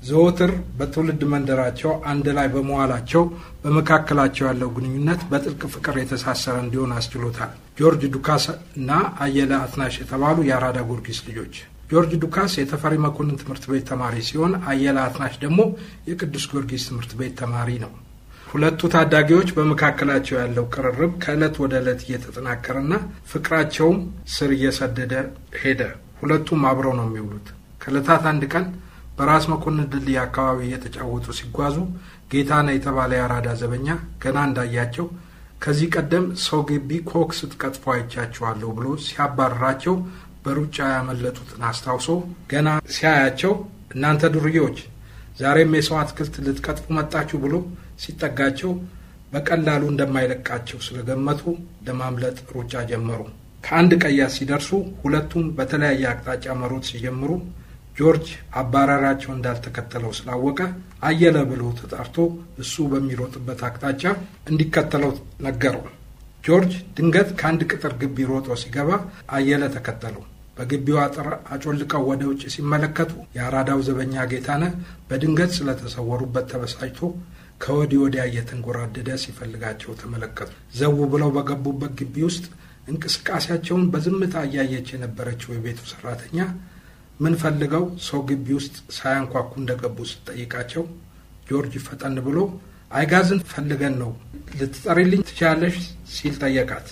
ዘወትር በትውልድ መንደራቸው አንድ ላይ በመዋላቸው በመካከላቸው ያለው ግንኙነት በጥልቅ ፍቅር የተሳሰረ እንዲሆን አስችሎታል። ጆርጅ ዱካስ እና አየለ አትናሽ የተባሉ የአራዳ ጊዮርጊስ ልጆች። ጆርጅ ዱካስ የተፈሪ መኮንን ትምህርት ቤት ተማሪ ሲሆን አየለ አትናሽ ደግሞ የቅዱስ ጊዮርጊስ ትምህርት ቤት ተማሪ ነው። ሁለቱ ታዳጊዎች በመካከላቸው ያለው ቅርርብ ከዕለት ወደ ዕለት እየተጠናከረና ፍቅራቸውም ስር እየሰደደ ሄደ። ሁለቱም አብረው ነው የሚውሉት። ከዕለታት አንድ ቀን በራስ መኮንን ድልድይ አካባቢ እየተጫወቱ ሲጓዙ ጌታነህ የተባለ የአራዳ ዘበኛ ገና እንዳያቸው ከዚህ ቀደም ሰው ግቢ ኮክ ስትቀጥፎ አይቻችኋለሁ ብሎ ሲያባርራቸው በሩጫ ያመለጡትን አስታውሶ ገና ሲያያቸው እናንተ ዱርዬዎች ዛሬም የሰው አትክልት ልትቀጥፉ መጣችሁ ብሎ ሲጠጋቸው በቀላሉ እንደማይለቃቸው ስለገመቱ ለማምለጥ ሩጫ ጀመሩ። ከአንድ ቀያስ ሲደርሱ ሁለቱም በተለያየ አቅጣጫ መሮጥ ሲጀምሩ ጆርጅ አባራራቸው እንዳልተከተለው ስላወቀ አየለ ብሎ ተጣርቶ እሱ በሚሮጥበት አቅጣጫ እንዲከተለው ነገረው። ጆርጅ ድንገት ከአንድ ቅጥር ግቢ ሮጦ ሲገባ አየለ ተከተለው። በግቢው አጥር አጮልቀው ወደ ውጭ ሲመለከቱ የአራዳው ዘበኛ ጌታነህ በድንገት ስለተሰወሩበት ተበሳጭቶ ከወዲህ ወዲያ እየተንጎራደደ ሲፈልጋቸው ተመለከቱ። ዘው ብለው በገቡበት ግቢ ውስጥ እንቅስቃሴያቸውን በዝምታ እያየች የነበረችው የቤቱ ሰራተኛ ምን ፈልገው ሰው ግቢ ውስጥ ሳያንኳኩ እንደገቡ ስትጠይቃቸው ጆርጅ ፈጠን ብሎ አይጋዝን ፈልገን ነው ልትጠሪልኝ ትችላለሽ ሲል ጠየቃት።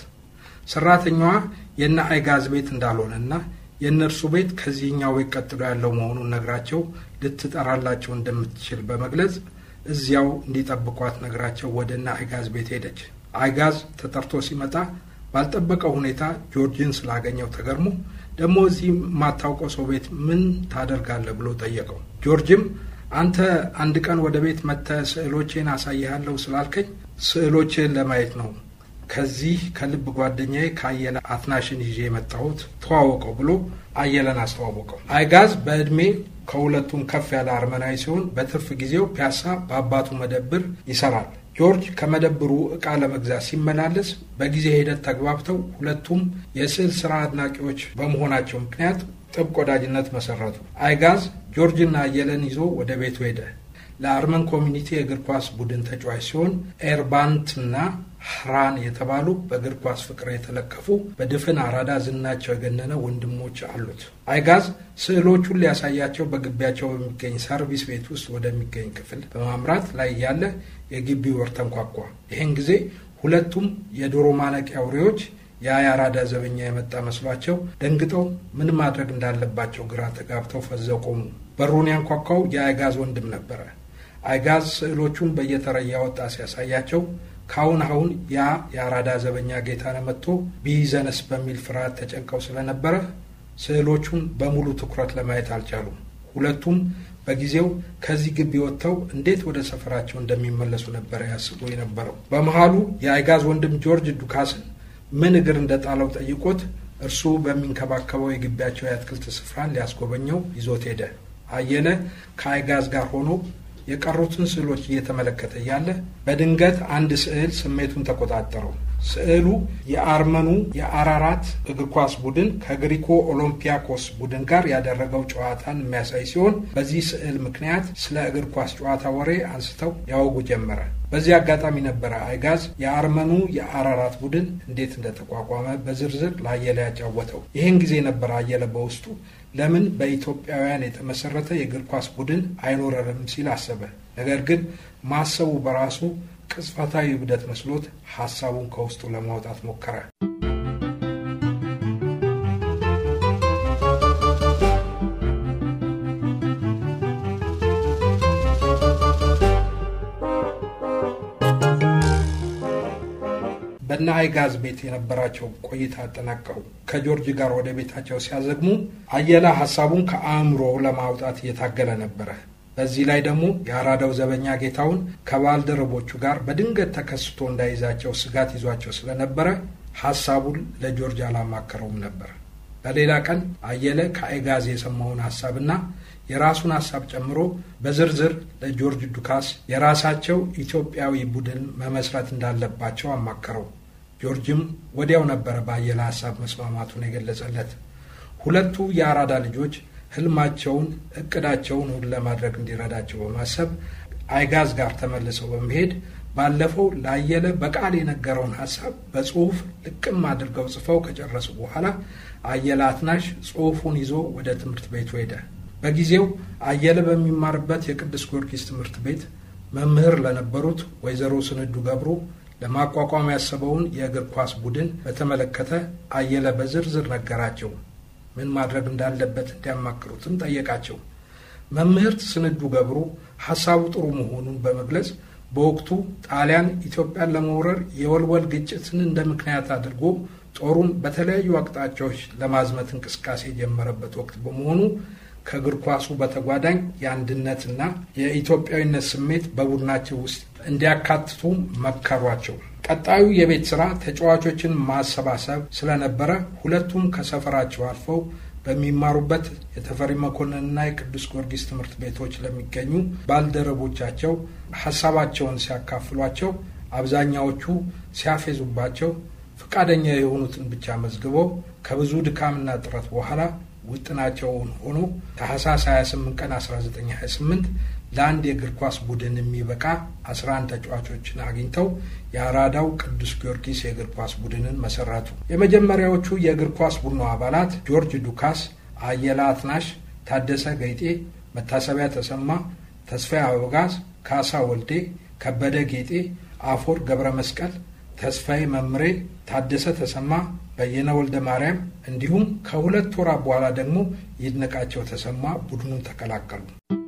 ሰራተኛዋ የነ አይጋዝ ቤት እንዳልሆነና የእነርሱ ቤት ከዚህኛው ቤት ቀጥሎ ያለው መሆኑን ነግራቸው ልትጠራላቸው እንደምትችል በመግለጽ እዚያው እንዲጠብቋት ነግራቸው ወደ እነ አይጋዝ ቤት ሄደች። አይጋዝ ተጠርቶ ሲመጣ ባልጠበቀው ሁኔታ ጆርጅን ስላገኘው ተገርሞ ደግሞ እዚህ የማታውቀው ሰው ቤት ምን ታደርጋለህ ብሎ ጠየቀው። ጆርጅም አንተ አንድ ቀን ወደ ቤት መጥተህ ስዕሎቼን አሳይሃለሁ ስላልከኝ ስዕሎቼን ለማየት ነው ከዚህ ከልብ ጓደኛዬ ከአየለ አትናሽን ይዤ የመጣሁት ተዋወቀው ብሎ አየለን አስተዋወቀው። አይጋዝ በዕድሜ ከሁለቱም ከፍ ያለ አርመናዊ ሲሆን በትርፍ ጊዜው ፒያሳ በአባቱ መደብር ይሰራል። ጆርጅ ከመደብሩ ዕቃ ለመግዛት ሲመላለስ በጊዜ ሂደት ተግባብተው ሁለቱም የስዕል ስራ አድናቂዎች በመሆናቸው ምክንያት ጥብቅ ወዳጅነት መሰረቱ። አይጋዝ ጆርጅና አየለን ይዞ ወደ ቤቱ ሄደ። ለአርመን ኮሚኒቲ የእግር ኳስ ቡድን ተጫዋች ሲሆን ኤርባንትና ህራን የተባሉ በእግር ኳስ ፍቅር የተለከፉ በድፍን አራዳ ዝናቸው የገነነ ወንድሞች አሉት። አይጋዝ ስዕሎቹን ሊያሳያቸው በግቢያቸው በሚገኝ ሰርቪስ ቤት ውስጥ ወደሚገኝ ክፍል በማምራት ላይ እያለ የግቢው በር ተንኳኳ። ይህን ጊዜ ሁለቱም የዶሮ ማነቂያ አውሬዎች ያ የአራዳ ዘበኛ የመጣ መስሏቸው ደንግጠው ምን ማድረግ እንዳለባቸው ግራ ተጋብተው ፈዘው ቆሙ። በሩን ያንኳኳው የአይጋዝ ወንድም ነበረ። አይጋዝ ስዕሎቹን በየተራ እያወጣ ሲያሳያቸው ካሁን አሁን ያ የአራዳ ዘበኛ ጌታነህ መጥቶ ቢይዘንስ በሚል ፍርሃት ተጨንቀው ስለነበረ ስዕሎቹን በሙሉ ትኩረት ለማየት አልቻሉም። ሁለቱም በጊዜው ከዚህ ግቢ ወጥተው እንዴት ወደ ሰፈራቸው እንደሚመለሱ ነበረ ያስቡ የነበረው። በመሃሉ የአይጋዝ ወንድም ጆርጅ ዱካስን ምን እግር እንደጣለው ጠይቆት እርሱ በሚንከባከበው የግቢያቸው የአትክልት ስፍራን ሊያስጎበኘው ይዞት ሄደ። አየለ ከአይጋዝ ጋር ሆኖ የቀሩትን ስዕሎች እየተመለከተ እያለ በድንገት አንድ ስዕል ስሜቱን ተቆጣጠረው። ስዕሉ የአርመኑ የአራራት እግር ኳስ ቡድን ከግሪኮ ኦሎምፒያኮስ ቡድን ጋር ያደረገው ጨዋታን የሚያሳይ ሲሆን በዚህ ስዕል ምክንያት ስለ እግር ኳስ ጨዋታ ወሬ አንስተው ያወጉ ጀመረ። በዚህ አጋጣሚ ነበረ አይጋዝ የአርመኑ የአራራት ቡድን እንዴት እንደተቋቋመ በዝርዝር ለአየለ ያጫወተው። ይህን ጊዜ ነበረ አየለ በውስጡ ለምን በኢትዮጵያውያን የተመሰረተ የእግር ኳስ ቡድን አይኖረንም ሲል አሰበ። ነገር ግን ማሰቡ በራሱ ቅጽበታዊ እብደት መስሎት ሀሳቡን ከውስጡ ለማውጣት ሞከረ። በእነ አይጋዝ ቤት የነበራቸው ቆይታ አጠናቀሩ። ከጆርጅ ጋር ወደ ቤታቸው ሲያዘግሙ አየለ ሀሳቡን ከአእምሮ ለማውጣት እየታገለ ነበረ። በዚህ ላይ ደግሞ የአራዳው ዘበኛ ጌታውን ከባልደረቦቹ ጋር በድንገት ተከስቶ እንዳይዛቸው ስጋት ይዟቸው ስለነበረ ሀሳቡን ለጆርጅ አላማከረውም ነበር። በሌላ ቀን አየለ ከአይጋዝ የሰማውን ሀሳብና የራሱን ሀሳብ ጨምሮ በዝርዝር ለጆርጅ ዱካስ የራሳቸው ኢትዮጵያዊ ቡድን መመስረት እንዳለባቸው አማከረው። ጆርጅም ወዲያው ነበረ በአየለ ሀሳብ መስማማቱን የገለጸለት። ሁለቱ የአራዳ ልጆች ህልማቸውን፣ እቅዳቸውን እውን ለማድረግ እንዲረዳቸው በማሰብ አይጋዝ ጋር ተመልሰው በመሄድ ባለፈው ላየለ በቃል የነገረውን ሀሳብ በጽሁፍ ልቅም አድርገው ጽፈው ከጨረሱ በኋላ አየለ አትናሽ ጽሁፉን ይዞ ወደ ትምህርት ቤቱ ሄደ። በጊዜው አየለ በሚማርበት የቅዱስ ጊዮርጊስ ትምህርት ቤት መምህር ለነበሩት ወይዘሮ ስንዱ ገብሩ ለማቋቋም ያሰበውን የእግር ኳስ ቡድን በተመለከተ አየለ በዝርዝር ነገራቸው። ምን ማድረግ እንዳለበት እንዲያማክሩትም ጠየቃቸው። መምህርት ስንዱ ገብሩ ሀሳቡ ጥሩ መሆኑን በመግለጽ በወቅቱ ጣሊያን ኢትዮጵያን ለመውረር የወልወል ግጭትን እንደ ምክንያት አድርጎ ጦሩን በተለያዩ አቅጣጫዎች ለማዝመት እንቅስቃሴ የጀመረበት ወቅት በመሆኑ ከእግር ኳሱ በተጓዳኝ የአንድነትና የኢትዮጵያዊነት ስሜት በቡድናቸው ውስጥ እንዲያካትቱ መከሯቸው። ቀጣዩ የቤት ስራ ተጫዋቾችን ማሰባሰብ ስለነበረ ሁለቱም ከሰፈራቸው አልፈው በሚማሩበት የተፈሪ መኮንንና የቅዱስ ጊዮርጊስ ትምህርት ቤቶች ለሚገኙ ባልደረቦቻቸው ሀሳባቸውን ሲያካፍሏቸው አብዛኛዎቹ ሲያፌዙባቸው ፈቃደኛ የሆኑትን ብቻ መዝግበው ከብዙ ድካምና ጥረት በኋላ ውጥናቸውን ሆኖ ታህሳስ 28 ቀን 1928 ለአንድ የእግር ኳስ ቡድን የሚበቃ 11 ተጫዋቾችን አግኝተው የአራዳው ቅዱስ ጊዮርጊስ የእግር ኳስ ቡድንን መሰረቱ። የመጀመሪያዎቹ የእግር ኳስ ቡድኑ አባላት ጆርጅ ዱካስ፣ አየለ አትናሽ፣ ታደሰ ገይጤ፣ መታሰቢያ ተሰማ፣ ተስፋዬ አበጋዝ፣ ካሳ ወልዴ፣ ከበደ ጌጤ፣ አፎር ገብረ መስቀል፣ ተስፋዬ መምሬ፣ ታደሰ ተሰማ በየነ ወልደ ማርያም እንዲሁም ከሁለት ወራት በኋላ ደግሞ ይድነቃቸው ተሰማ ቡድኑን ተቀላቀሉ።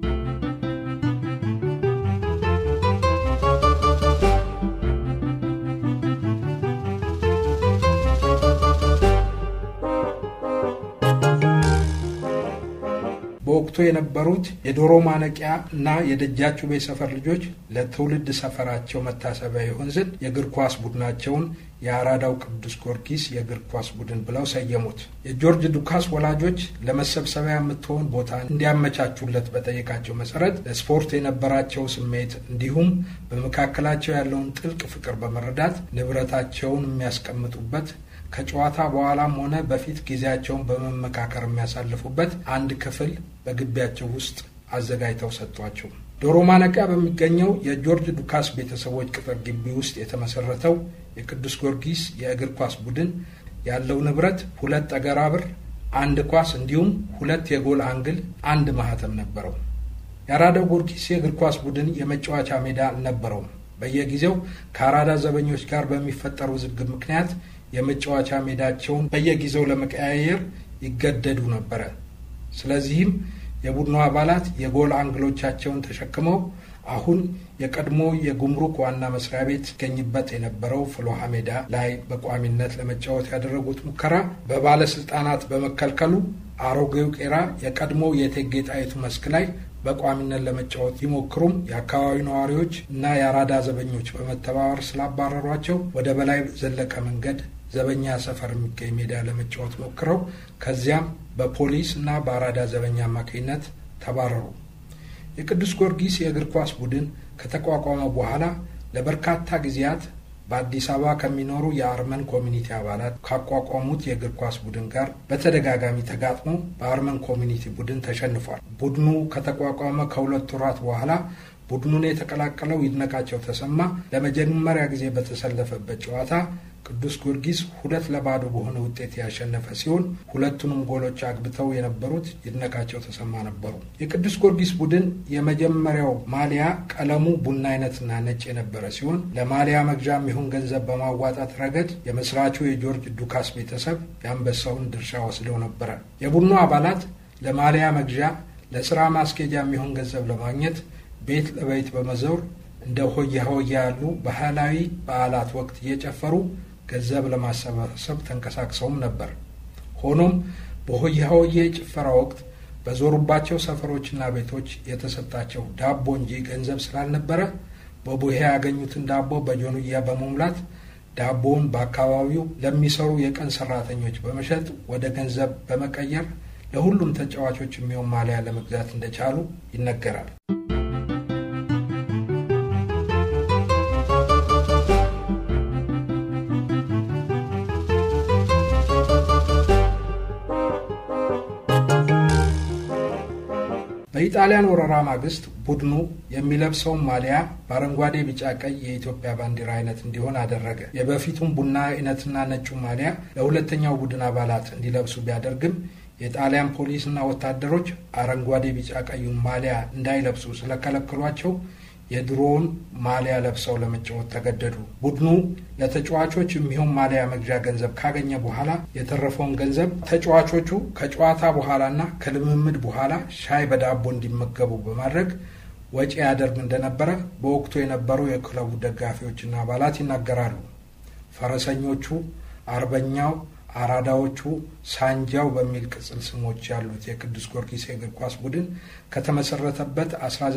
በወቅቱ የነበሩት የዶሮ ማነቂያ እና የደጃቹቤ ሰፈር ልጆች ለትውልድ ሰፈራቸው መታሰቢያ ይሆን ዘንድ የእግር ኳስ ቡድናቸውን የአራዳው ቅዱስ ጊዮርጊስ የእግር ኳስ ቡድን ብለው ሰየሙት። የጆርጅ ዱካስ ወላጆች ለመሰብሰቢያ የምትሆን ቦታ እንዲያመቻቹለት በጠየቃቸው መሰረት ለስፖርት የነበራቸው ስሜት እንዲሁም በመካከላቸው ያለውን ጥልቅ ፍቅር በመረዳት ንብረታቸውን የሚያስቀምጡበት ከጨዋታ በኋላም ሆነ በፊት ጊዜያቸውን በመመካከር የሚያሳልፉበት አንድ ክፍል በግቢያቸው ውስጥ አዘጋጅተው ሰጥቷቸው ዶሮ ማነቂያ በሚገኘው የጆርጅ ዱካስ ቤተሰቦች ቅጥር ግቢ ውስጥ የተመሰረተው የቅዱስ ጊዮርጊስ የእግር ኳስ ቡድን ያለው ንብረት ሁለት ጠገራ ብር፣ አንድ ኳስ እንዲሁም ሁለት የጎል አንግል፣ አንድ ማህተም ነበረው። የአራዳው ጊዮርጊስ የእግር ኳስ ቡድን የመጫወቻ ሜዳ አልነበረውም። በየጊዜው ከአራዳ ዘበኞች ጋር በሚፈጠሩ ውዝግብ ምክንያት የመጫወቻ ሜዳቸውን በየጊዜው ለመቀያየር ይገደዱ ነበረ። ስለዚህም የቡድኑ አባላት የጎል አንግሎቻቸውን ተሸክመው አሁን የቀድሞ የጉምሩክ ዋና መስሪያ ቤት ይገኝበት የነበረው ፍሎሃ ሜዳ ላይ በቋሚነት ለመጫወት ያደረጉት ሙከራ በባለስልጣናት በመከልከሉ አሮጌው ቄራ የቀድሞ የእቴጌ ጣይቱ መስክ ላይ በቋሚነት ለመጫወት ቢሞክሩም የአካባቢው ነዋሪዎች እና የአራዳ ዘበኞች በመተባበር ስላባረሯቸው ወደ በላይ ዘለቀ መንገድ ዘበኛ ሰፈር የሚገኝ ሜዳ ለመጫወት ሞክረው ከዚያም በፖሊስ እና በአራዳ ዘበኛ አማካኝነት ተባረሩ። የቅዱስ ጊዮርጊስ የእግር ኳስ ቡድን ከተቋቋመ በኋላ ለበርካታ ጊዜያት በአዲስ አበባ ከሚኖሩ የአርመን ኮሚኒቲ አባላት ካቋቋሙት የእግር ኳስ ቡድን ጋር በተደጋጋሚ ተጋጥሞ በአርመን ኮሚኒቲ ቡድን ተሸንፏል። ቡድኑ ከተቋቋመ ከሁለት ወራት በኋላ ቡድኑን የተቀላቀለው ይድነቃቸው ተሰማ ለመጀመሪያ ጊዜ በተሰለፈበት ጨዋታ ቅዱስ ጊዮርጊስ ሁለት ለባዶ በሆነ ውጤት ያሸነፈ ሲሆን ሁለቱንም ጎሎች አግብተው የነበሩት ይድነቃቸው ተሰማ ነበሩ። የቅዱስ ጊዮርጊስ ቡድን የመጀመሪያው ማሊያ ቀለሙ ቡና አይነትና ነጭ የነበረ ሲሆን ለማሊያ መግዣ የሚሆን ገንዘብ በማዋጣት ረገድ የመስራቹ የጆርጅ ዱካስ ቤተሰብ የአንበሳውን ድርሻ ወስደው ነበረ። የቡድኑ አባላት ለማሊያ መግዣ፣ ለስራ ማስኬጃ የሚሆን ገንዘብ ለማግኘት ቤት ለቤት በመዘውር እንደ ሆያ ሆያ ያሉ ባህላዊ በዓላት ወቅት እየጨፈሩ ገንዘብ ለማሰባሰብ ተንቀሳቅሰውም ነበር። ሆኖም በሆያ ሆዬ ጭፈራ ወቅት በዞሩባቸው ሰፈሮችና ቤቶች የተሰጣቸው ዳቦ እንጂ ገንዘብ ስላልነበረ በቡሄ ያገኙትን ዳቦ በጆንያ በመሙላት ዳቦውን በአካባቢው ለሚሰሩ የቀን ሰራተኞች በመሸጥ ወደ ገንዘብ በመቀየር ለሁሉም ተጫዋቾች የሚሆን ማሊያ ለመግዛት እንደቻሉ ይነገራል። በኢጣሊያን ወረራ ማግስት ቡድኑ የሚለብሰውን ማሊያ በአረንጓዴ፣ ቢጫ፣ ቀይ የኢትዮጵያ ባንዲራ አይነት እንዲሆን አደረገ። የበፊቱን ቡና አይነትና ነጩ ማሊያ ለሁለተኛው ቡድን አባላት እንዲለብሱ ቢያደርግም የጣሊያን ፖሊስና ወታደሮች አረንጓዴ፣ ቢጫ፣ ቀዩን ማሊያ እንዳይለብሱ ስለከለከሏቸው የድሮውን ማሊያ ለብሰው ለመጫወት ተገደዱ። ቡድኑ ለተጫዋቾች የሚሆን ማሊያ መግዣ ገንዘብ ካገኘ በኋላ የተረፈውን ገንዘብ ተጫዋቾቹ ከጨዋታ በኋላና ከልምምድ በኋላ ሻይ በዳቦ እንዲመገቡ በማድረግ ወጪ ያደርግ እንደነበረ በወቅቱ የነበሩ የክለቡ ደጋፊዎችና አባላት ይናገራሉ። ፈረሰኞቹ፣ አርበኛው፣ አራዳዎቹ፣ ሳንጃው በሚል ቅጽል ስሞች ያሉት የቅዱስ ጊዮርጊስ የእግር ኳስ ቡድን ከተመሰረተበት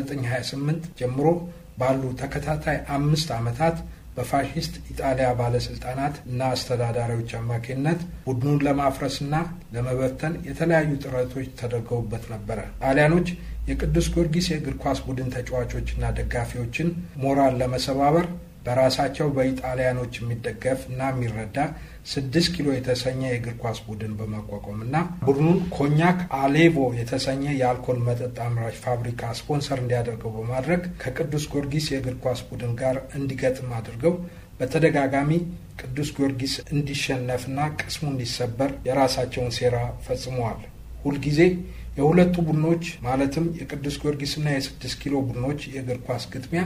1928 ጀምሮ ባሉ ተከታታይ አምስት ዓመታት በፋሽስት ኢጣሊያ ባለስልጣናት እና አስተዳዳሪዎች አማካኝነት ቡድኑን ለማፍረስና ለመበተን የተለያዩ ጥረቶች ተደርገውበት ነበረ። ጣሊያኖች የቅዱስ ጊዮርጊስ የእግር ኳስ ቡድን ተጫዋቾችና ደጋፊዎችን ሞራል ለመሰባበር በራሳቸው በኢጣሊያኖች የሚደገፍ እና የሚረዳ ስድስት ኪሎ የተሰኘ የእግር ኳስ ቡድን በማቋቋምና ቡድኑን ኮኛክ አሌቮ የተሰኘ የአልኮል መጠጥ አምራች ፋብሪካ ስፖንሰር እንዲያደርገው በማድረግ ከቅዱስ ጊዮርጊስ የእግር ኳስ ቡድን ጋር እንዲገጥም አድርገው በተደጋጋሚ ቅዱስ ጊዮርጊስ እንዲሸነፍና ቅስሙ እንዲሰበር የራሳቸውን ሴራ ፈጽመዋል። ሁልጊዜ የሁለቱ ቡድኖች ማለትም የቅዱስ ጊዮርጊስና የስድስት ኪሎ ቡድኖች የእግር ኳስ ግጥሚያ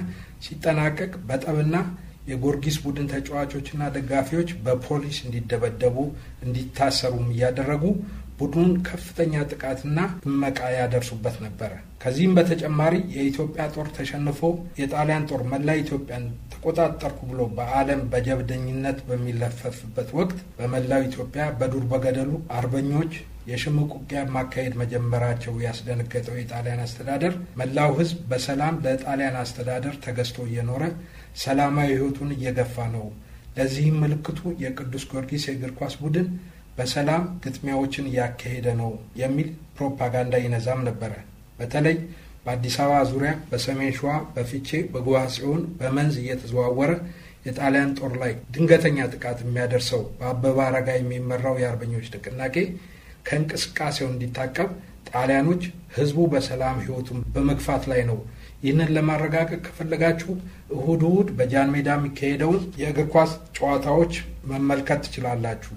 ሲጠናቀቅ በጠብና የጊዮርጊስ ቡድን ተጫዋቾችና ደጋፊዎች በፖሊስ እንዲደበደቡ እንዲታሰሩም እያደረጉ ቡድኑን ከፍተኛ ጥቃትና እመቃ ያደርሱበት ነበረ። ከዚህም በተጨማሪ የኢትዮጵያ ጦር ተሸንፎ የጣሊያን ጦር መላ ኢትዮጵያን ተቆጣጠርኩ ብሎ በዓለም በጀብደኝነት በሚለፈፍበት ወቅት በመላው ኢትዮጵያ በዱር በገደሉ አርበኞች የሽምቅ ውጊያ ማካሄድ መጀመራቸው ያስደነገጠው የጣሊያን አስተዳደር መላው ሕዝብ በሰላም ለጣሊያን አስተዳደር ተገዝቶ እየኖረ ሰላማዊ ሕይወቱን እየገፋ ነው። ለዚህም ምልክቱ የቅዱስ ጊዮርጊስ የእግር ኳስ ቡድን በሰላም ግጥሚያዎችን እያካሄደ ነው የሚል ፕሮፓጋንዳ ይነዛም ነበረ። በተለይ በአዲስ አበባ ዙሪያ፣ በሰሜን ሸዋ፣ በፊቼ፣ በጉዋጽዮን፣ በመንዝ እየተዘዋወረ የጣሊያን ጦር ላይ ድንገተኛ ጥቃት የሚያደርሰው በአበበ አረጋይ የሚመራው የአርበኞች ንቅናቄ ከእንቅስቃሴው እንዲታቀብ ጣሊያኖች ህዝቡ በሰላም ህይወቱን በመግፋት ላይ ነው። ይህንን ለማረጋገጥ ከፈለጋችሁ እሁድ እሁድ በጃን ሜዳ የሚካሄደውን የእግር ኳስ ጨዋታዎች መመልከት ትችላላችሁ።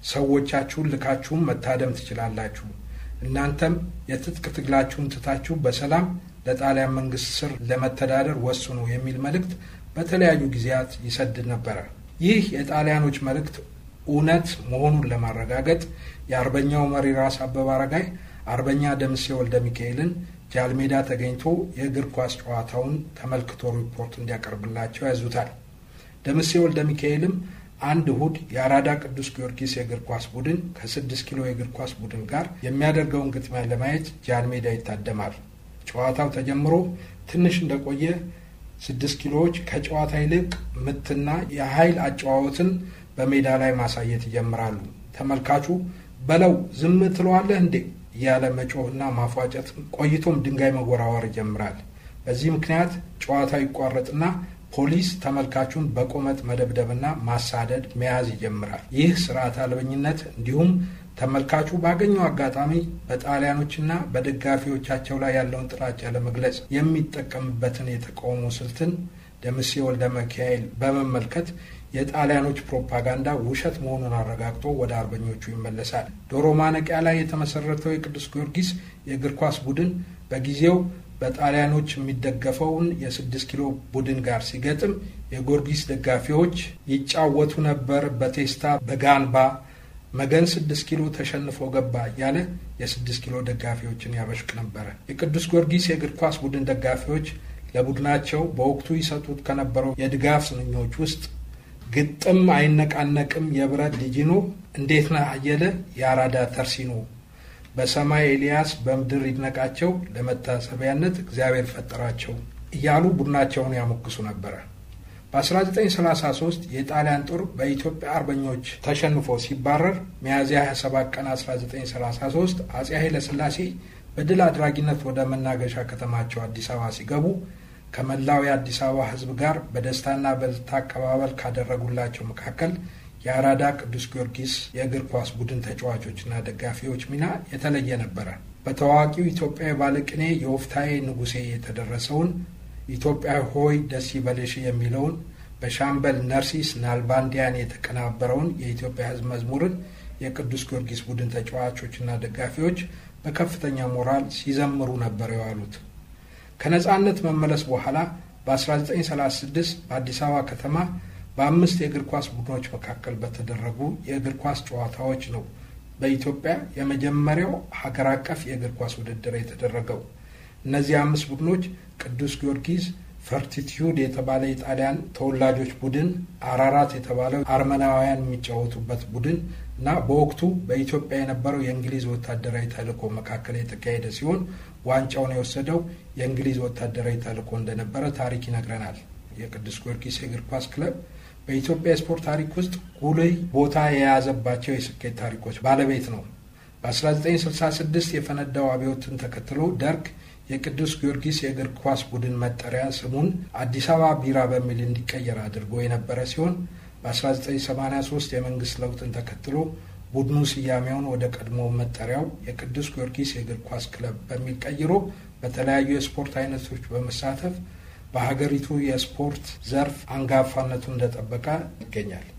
ሰዎቻችሁን ልካችሁም መታደም ትችላላችሁ። እናንተም የትጥቅ ትግላችሁን ትታችሁ በሰላም ለጣሊያን መንግስት ስር ለመተዳደር ወስኑ የሚል መልእክት በተለያዩ ጊዜያት ይሰድ ነበረ። ይህ የጣሊያኖች መልእክት እውነት መሆኑን ለማረጋገጥ የአርበኛው መሪ ራስ አበበ አረጋይ አርበኛ ደምሴ ወልደ ሚካኤልን ጃልሜዳ ተገኝቶ የእግር ኳስ ጨዋታውን ተመልክቶ ሪፖርት እንዲያቀርብላቸው ያዙታል። ደምሴ ወልደ ሚካኤልም አንድ እሁድ የአራዳ ቅዱስ ጊዮርጊስ የእግር ኳስ ቡድን ከስድስት ኪሎ የእግር ኳስ ቡድን ጋር የሚያደርገውን ግጥሚያ ለማየት ጃልሜዳ ይታደማል። ጨዋታው ተጀምሮ ትንሽ እንደቆየ ስድስት ኪሎዎች ከጨዋታ ይልቅ ምትና የኃይል አጨዋወትን በሜዳ ላይ ማሳየት ይጀምራሉ። ተመልካቹ በለው ዝም ትለዋለህ እንዴ እያለ መጮህና ማፏጨት ቆይቶም ድንጋይ መወራወር ይጀምራል። በዚህ ምክንያት ጨዋታው ይቋረጥና ፖሊስ ተመልካቹን በቆመጥ መደብደብና ማሳደድ መያዝ ይጀምራል። ይህ ስርዓት አልበኝነት እንዲሁም ተመልካቹ ባገኘው አጋጣሚ በጣሊያኖችና በደጋፊዎቻቸው ላይ ያለውን ጥላቻ ለመግለጽ የሚጠቀምበትን የተቃውሞ ስልትን ደምሴ ወልደ ሚካኤል በመመልከት የጣሊያኖች ፕሮፓጋንዳ ውሸት መሆኑን አረጋግጦ ወደ አርበኞቹ ይመለሳል። ዶሮ ማነቂያ ላይ የተመሰረተው የቅዱስ ጊዮርጊስ የእግር ኳስ ቡድን በጊዜው በጣሊያኖች የሚደገፈውን የስድስት ኪሎ ቡድን ጋር ሲገጥም የጊዮርጊስ ደጋፊዎች ይጫወቱ ነበር በቴስታ በጋንባ መገን ስድስት ኪሎ ተሸንፎ ገባ እያለ የስድስት ኪሎ ደጋፊዎችን ያበሽቅ ነበረ። የቅዱስ ጊዮርጊስ የእግር ኳስ ቡድን ደጋፊዎች ለቡድናቸው በወቅቱ ይሰጡት ከነበረው የድጋፍ ስንኞች ውስጥ ግጥም አይነቃነቅም የብረት ዲጂኖ፣ እንዴት ነህ አየለ የአራዳ ተርሲኖ፣ በሰማይ ኤልያስ በምድር ይድነቃቸው፣ ለመታሰቢያነት እግዚአብሔር ፈጠራቸው እያሉ ቡድናቸውን ያሞግሱ ነበረ። በ1933 የጣሊያን ጦር በኢትዮጵያ አርበኞች ተሸንፎ ሲባረር ሚያዝያ 27 ቀን 1933 አጼ ኃይለ ሥላሴ በድል አድራጊነት ወደ መናገሻ ከተማቸው አዲስ አበባ ሲገቡ ከመላው የአዲስ አበባ ሕዝብ ጋር በደስታና በልታ አቀባበል ካደረጉላቸው መካከል የአራዳ ቅዱስ ጊዮርጊስ የእግር ኳስ ቡድን ተጫዋቾችና ደጋፊዎች ሚና የተለየ ነበረ። በታዋቂው ኢትዮጵያዊ ባለቅኔ የወፍታዬ ንጉሴ የተደረሰውን ኢትዮጵያ ሆይ ደስ ይበልሽ የሚለውን በሻምበል ነርሲስ ናልባንዲያን የተቀናበረውን የኢትዮጵያ ሕዝብ መዝሙርን የቅዱስ ጊዮርጊስ ቡድን ተጫዋቾችና ደጋፊዎች በከፍተኛ ሞራል ሲዘምሩ ነበር የዋሉት። ከነጻነት መመለስ በኋላ በ1936 በአዲስ አበባ ከተማ በአምስት የእግር ኳስ ቡድኖች መካከል በተደረጉ የእግር ኳስ ጨዋታዎች ነው በኢትዮጵያ የመጀመሪያው ሀገር አቀፍ የእግር ኳስ ውድድር የተደረገው። እነዚህ አምስት ቡድኖች ቅዱስ ጊዮርጊስ፣ ፈርቲቲዩድ የተባለ የጣሊያን ተወላጆች ቡድን፣ አራራት የተባለው አርመናውያን የሚጫወቱበት ቡድን እና በወቅቱ በኢትዮጵያ የነበረው የእንግሊዝ ወታደራዊ ተልዕኮ መካከል የተካሄደ ሲሆን ዋንጫውን የወሰደው የእንግሊዝ ወታደራዊ ተልዕኮ እንደነበረ ታሪክ ይነግረናል። የቅዱስ ጊዮርጊስ የእግር ኳስ ክለብ በኢትዮጵያ የስፖርት ታሪክ ውስጥ ጉልህ ቦታ የያዘባቸው የስኬት ታሪኮች ባለቤት ነው። በ1966 የፈነዳው አብዮትን ተከትሎ ደርግ የቅዱስ ጊዮርጊስ የእግር ኳስ ቡድን መጠሪያ ስሙን አዲስ አበባ ቢራ በሚል እንዲቀየር አድርጎ የነበረ ሲሆን በ1983 የመንግስት ለውጥን ተከትሎ ቡድኑ ስያሜውን ወደ ቀድሞ መጠሪያው የቅዱስ ጊዮርጊስ የእግር ኳስ ክለብ በሚል ቀይሮ በተለያዩ የስፖርት አይነቶች በመሳተፍ በሀገሪቱ የስፖርት ዘርፍ አንጋፋነቱን እንደጠበቀ ይገኛል።